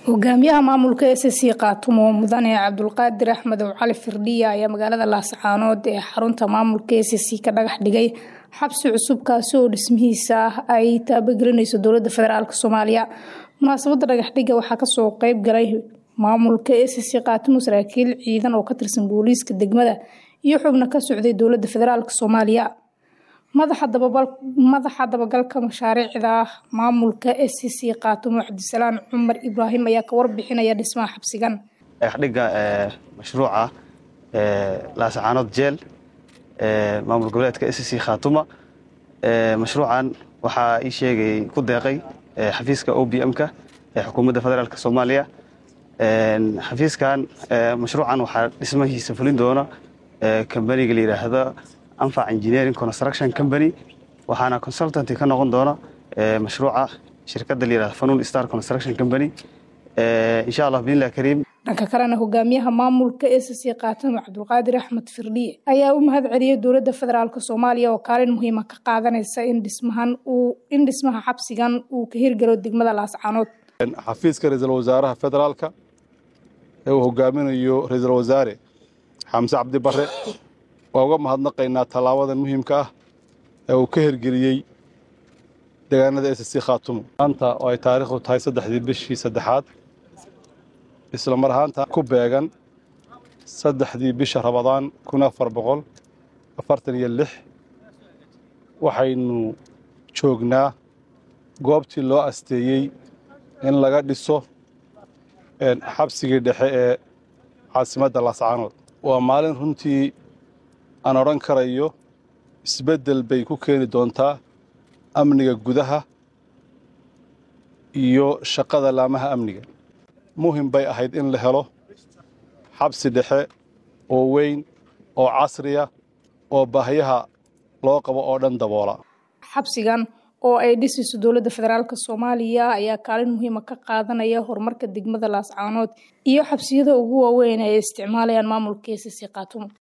hogaamiyaha maamulka s c kaatumo mudane cabdulqaadir axmed ow cali firdhiya ayaa magaalada laascaanood ee xarunta maamulka s c ka dhagax dhigay xabsi cusub kaasi oo dhismihiisa ah ay taabagelinayso dowlada federaalk soomaaliya munaasabada dhagaxdhiga waxaa kasoo qeyb galay maamulka s c kaatumo saraakiil ciidan oo ka tirsan booliiska degmada iyo xubno ka socday dowlada federaalk soomaaliya madaxa dabagalka mashaariicda maamulka s c kaatumo cabdisalaan cumar ibraahim ayaa ka warbixinaya dhismaha xabsigan dhagaxdhiga mashruuca laascaanood jeel maamul goboleedka s c khaatuma mashruucan waxaa ii sheegay ku deeqay xafiiska o b m-ka ee xukuumadda federaalk soomaaliya xafiiskan mashruucan waxaa dhismahiisa fulin doona kambaniga la yidhaahdo anfac engineering construction company waxaana consultanty ka noqon doona mashruuca shirkadda la yihahdo fanuun star construction company insha allah biidnillahi kariim dhanka kalena hogaamiyaha maamulka s c kaatamo cabdulqaadir axmed firdhiye ayaa u mahad celiyey dowladda federaalk soomaaliya oo kaalin muhiima ka qaadanaysa in dhismahan uu in dhismaha xabsigan uu ka hirgalo degmada laascaanood xafiiska ra-iisul wasaaraha federaalka ee uu hogaaminayo ra-iisul wasaare xamse cabdi bare waa uga mahadnaqaynaa tallaabadan muhiimka ah ee uu ka hirgeliyey deegaanada s c khaatumo maanta oo ay taariikhdu tahay saddexdii bishii saddexaad isla mar ahaanta ku beegan saddexdii bisha rabadaan kun afar boqol afartan iyo lix waxaynu joognaa goobtii loo asteeyey in laga dhiso xabsigii dhexe ee caasimadda laascaanood waa maalin runtii aan odhan karayo isbeddel bay ku keeni doontaa amniga gudaha iyo shaqada laamaha amniga muhim bay ahayd in la helo xabsi dhexe oo weyn oo casriya oo baahyaha loo qabo oo dhan daboola xabsigan oo ay dhisayso dowladda federaalk soomaaliya ayaa kaalin muhiima ka qaadanaya horumarka degmada laascaanood iyo xabsiyada ugu waaweyn ay isticmaalayaan maamulka s c kaatumo